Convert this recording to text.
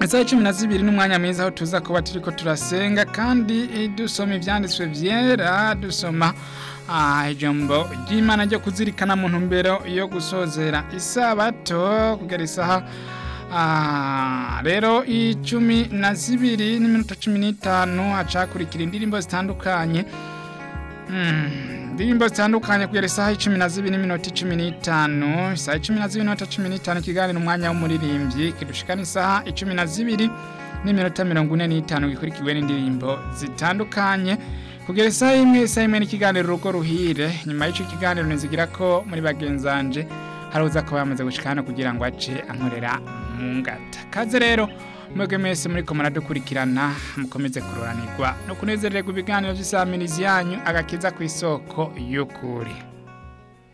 isaha cumi na zibiri n'umwanya mwiza aho tuza kuba turiko turasenga kandi eh, dusoma ivyanditswe vyera dusoma ah, ijambo ry'imana ryo kuzirikana mu ntumbero yo gusozera isabato kugera isaha Ah, rero icumi na zibiri n'iminota cumi n'itanu hacakurikira indirimbo zitandukanye Mm, indirimbo zitandukanye kugera isaha icumi na zibiri n'iminota cumi n'itanu isaha icumi na zibiri n'iminota cumi n'itanu ikiganiro umwanya w'umuririmbyi kidushikana isaha icumi na zibiri n'iminota mirongo ine n'itanu gikurikiwe n'indirimbo zitandukanye kugera isaha imwe isaha imwe n'ikiganiro urugo ruhire nyuma y'ico kiganiro nizigira ko muri bagenzanje hari uza kuba yamaze gushika hano kugira ngo ace ankorera mu ngata kaze rero mwebwe mwese muriko muradukurikirana mukomeze kuroranirwa no kunezererwa ibiganiro vy'isamirizi yanyu agakiza kw'isoko y'ukuri